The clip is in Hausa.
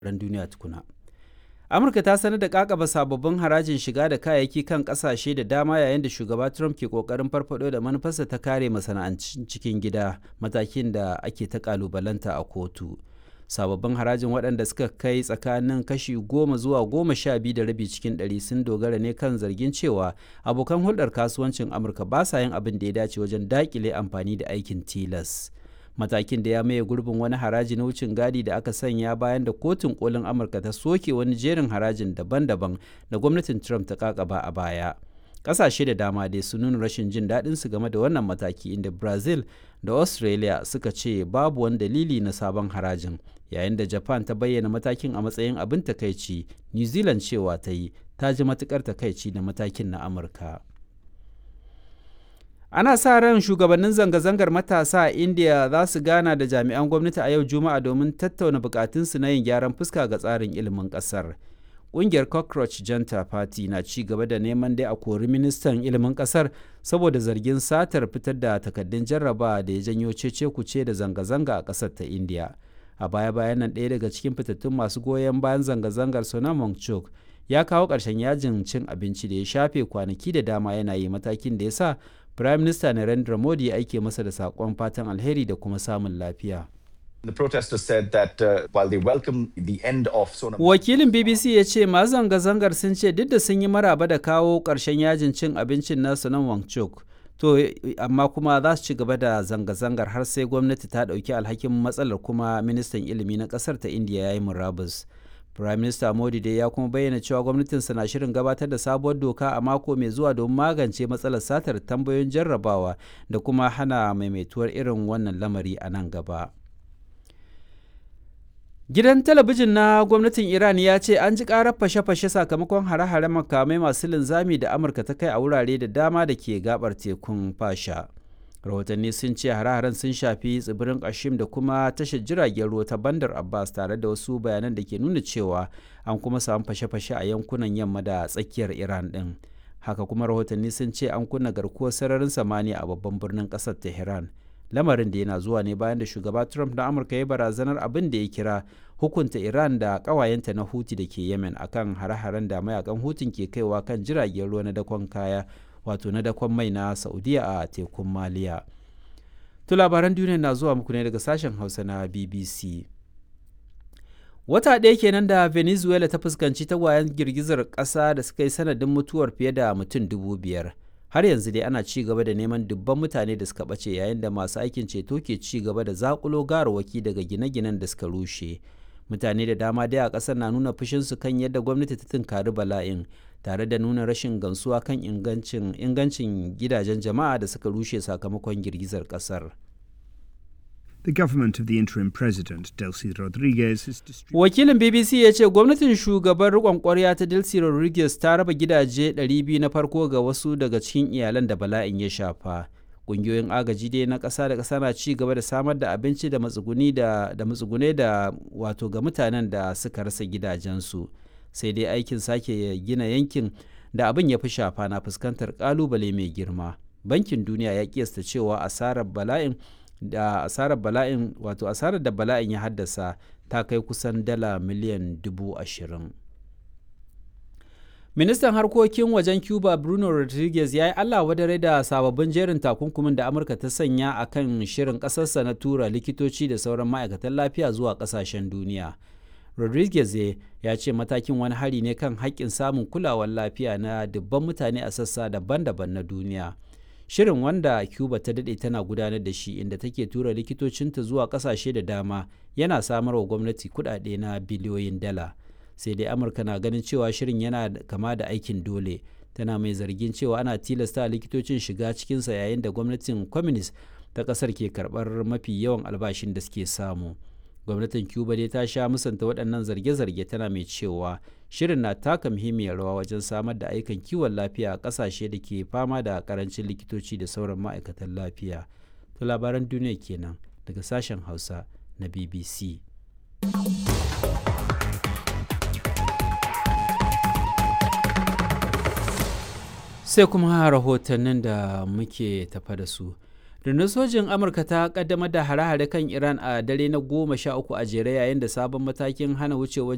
ran duniya tukuna. Amurka ta sanar da kakaba sababbin harajin shiga da kayayyaki kan kasashe da dama yayin da shugaba Trump ke kokarin farfado da manufarsa ta kare masana'antun cikin gida matakin da ake ta kalubalanta a kotu. Sababbin harajin waɗanda suka kai tsakanin kashi goma zuwa goma sha biyu da rabi cikin ɗari sun dogara ne kan zargin cewa abokan hulɗar kasuwancin Amurka ba sa yin abin da ya dace wajen daƙile amfani da aikin tilas. matakin da ya maye gurbin wani haraji na wucin gadi da aka sanya bayan da kotun kolin amurka ta soke wani jerin harajin daban-daban da gwamnatin trump ta kakaba a baya ƙasashe da dama dai sun nuna rashin jin daɗin su game da wannan mataki inda brazil da australia suka ce babu wani dalili na sabon harajin yayin da japan ta bayyana matakin a matsayin abin takaici new zealand cewa ta yi ta ji matukar takaici da matakin na amurka ana sa ran shugabannin zanga-zangar matasa a india za su gana da jami'an gwamnati a yau juma'a domin tattauna bukatunsu na yin gyaran fuska ga tsarin ilimin kasar ƙungiyar cockroach janta party na ci gaba da neman dai a kori ministan ilimin kasar saboda zargin satar fitar da takaddun jarraba da ya janyo cece kuce da zanga-zanga a kasar ta india a baya-bayan nan ɗaya daga cikin fitattun masu goyon bayan zanga-zangar sonam wangchuk ya kawo ƙarshen yajin cin abinci da ya shafe kwanaki da dama yana yi matakin da ya sa Prime Minister Narendra Modi ya aike masa da saƙon fatan alheri da kuma samun lafiya. The protesters said that uh, while they welcome the end of Sonam Wakilin BBC ya ce masu zanga-zangar sun ce duk da sun yi maraba da kawo ƙarshen yajin cin abincin nasu nan Wangchuk. To, amma kuma za su ci gaba da zanga-zangar har sai gwamnati ta ɗauki alhakin matsalar kuma ministan ilimi na ƙasar ta Indiya ya yi murabus. Prime Minister Modi dai ya kuma bayyana cewa gwamnatinsa na shirin gabatar da sabuwar doka a mako mai zuwa don magance matsalar satar tambayoyin jarrabawa da kuma hana maimaituwar irin wannan lamari a nan gaba. Gidan talabijin na gwamnatin Iran ya ce an ji karar fashe-fashe sakamakon hare-hare makamai masu linzami da Amurka ta kai a wurare da dama da ke gabar tekun fasha. rahotanni sun ce hare-haren sun shafi tsibirin kashim da kuma tashar jiragen ruwa ta bandar abbas tare da wasu bayanan da ke nuna cewa an kuma samu fashe-fashe a yankunan yamma da tsakiyar iran din haka kuma rahotanni sun ce an kunna garkuwar sararin samaniya a babban birnin kasar tehran lamarin da yana zuwa ne bayan da shugaba trump na amurka ya barazanar abin da ya kira hukunta iran da kawayenta na huti da ke yemen akan hare-haren da mayakan hutun ke kaiwa kan jiragen ruwa na dakon kaya wato na dakon mai na saudiya a tekun maliya to labaran duniya na zuwa muku ne daga sashen hausa na bbc wata ɗaya kenan da venezuela ta fuskanci tagwayen girgizar ƙasa da suka yi sanadin mutuwar fiye da mutum dubu biyar har yanzu dai ana ci gaba da neman dubban mutane da suka ɓace yayin da masu aikin ceto ke ci gaba da zakulo garawaki daga gine-ginen da suka rushe mutane da dama dai a ƙasar na nuna fushinsu kan yadda gwamnati ta tunkari bala'in tare da nuna rashin gamsuwa kan ingancin ingancin gidajen jama'a da suka rushe sakamakon girgizar kasar. The government of the interim president, Delcy Rodriguez, is Wakilin BBC ya ce gwamnatin shugaban riƙon ƙwarya ta Delcy Rodriguez ta raba gidaje 200 na farko ga wasu daga cikin iyalan da bala'in ya shafa. Ƙungiyoyin agaji dai na ƙasa da ƙasa na ci gaba da samar da abinci da matsuguni da da matsugune da wato ga mutanen da suka rasa gidajensu. sai dai aikin sake gina yankin da abin ya fi shafa na fuskantar kalubale mai girma bankin duniya ya kiyasta cewa asarar bala'in da asarar bala'in wato asarar da bala'in ya haddasa ta kai kusan dala miliyan dubu ashirin ministan harkokin wajen cuba bruno rodriguez ya yi allah wadare da sababbin jerin takunkumin da amurka ta sanya a kan shirin ƙasarsa na tura likitoci da sauran ma'aikatan lafiya zuwa ƙasashen duniya rodriguez ya ce matakin wani hari ne kan haƙƙin samun kulawar lafiya na dubban mutane a sassa daban-daban na duniya shirin wanda cuba ta daɗe tana gudanar da shi inda take tura likitocinta zuwa ƙasashe da dama yana samar wa gwamnati kuɗaɗe na biliyoyin dala sai dai amurka na ganin cewa shirin yana kama da aikin dole tana mai zargin cewa ana tilasta likitocin shiga cikinsa yayin da gwamnatin communist ta ƙasar ke karɓar mafi yawan albashin da suke samu. gwamnatin cuba dai ta sha musanta waɗannan zarge-zarge tana mai cewa shirin na taka muhimmiyar rawa wajen samar da aikan kiwon lafiya a ƙasashe da ke fama da ƙarancin likitoci da sauran ma'aikatan lafiya to labaran duniya kenan daga sashen hausa na bbc sai kuma rahotannin da muke tafa da su rundunar sojin amurka ta kaddamar da hare-hare kan iran a dare na goma sha uku a jere yayin da sabon matakin hana wucewar